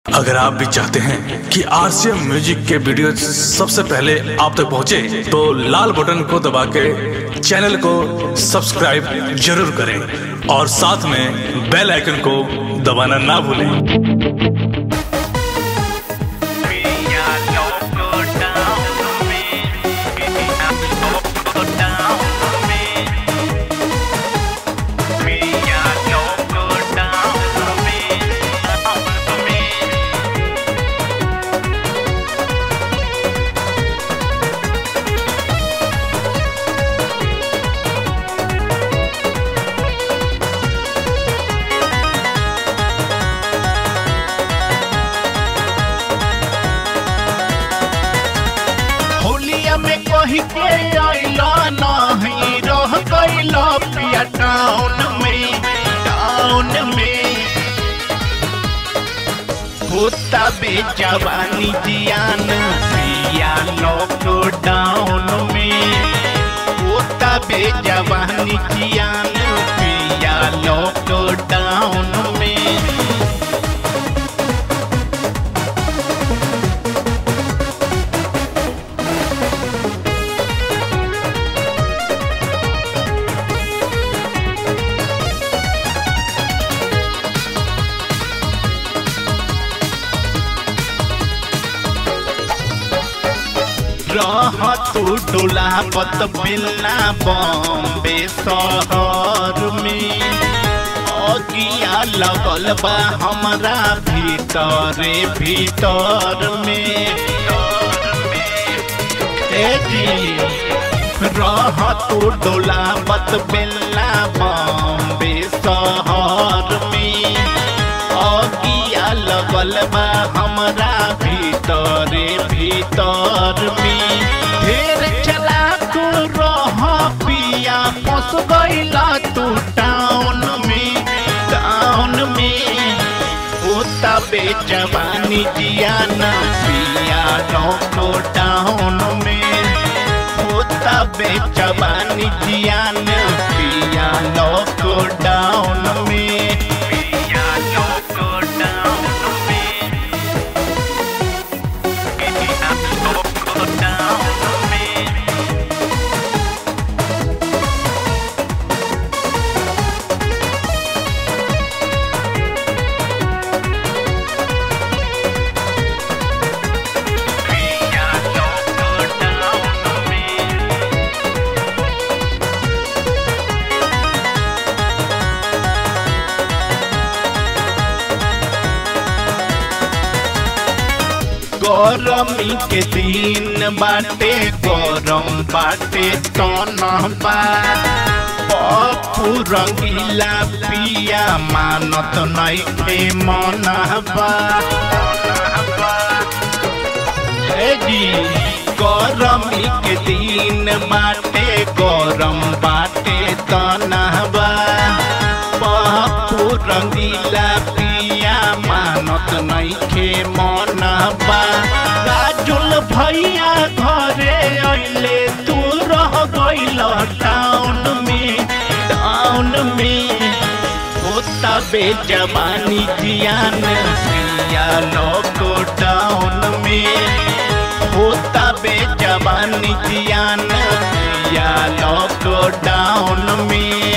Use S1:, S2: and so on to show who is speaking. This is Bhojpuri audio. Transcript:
S1: अगर आप भी चाहते हैं कि आरसीएम म्यूजिक के वीडियो सबसे पहले आप तक पहुंचे, तो लाल बटन को दबा के चैनल को सब्सक्राइब जरूर करें और साथ में बेल आइकन को दबाना ना भूलें
S2: होलिया में कही के आइला नहीं रह गइला पिया टाउन में टाउन में होता बे जवानी जियान पिया लॉकडाउन में होता बे जवानी जियान पिया लॉकडाउन में रह तू डोला पत मिलना बॉम्बे शहर में अगिया लगल बा हमरा भीतरे भीतर में ए जी रह तू डोला पत मिलना बॉम्बे शहर में अगिया लगल बा हमरा भीतरे भीतर में ढेर चला तू रह पिया फंस गइला तू टाउन में टाउन में होता बेजवानी जियाना पिया लौको टाउन में होता बेजवानी जियाना पिया लौको डाउन में पिया लौको डाउन में पिया लौको डाउन में पिया लौको डाउन में गरमी के दिन बाटे गरम बाटे तनबा पप्पू रंगीला पिया मानत नैखे मनबा हे जी गरमी के दिन बाटे गरम बाटे तनबा पप्पू रंगीला पिया मानत नैखे मनबा राजुल भैया घरे अइले तू रह गइल टाउन में टाउन में होता बेजवानी जियान पिया लोको टाउन में होता बेजवानी जियान पिया लोको डाउन में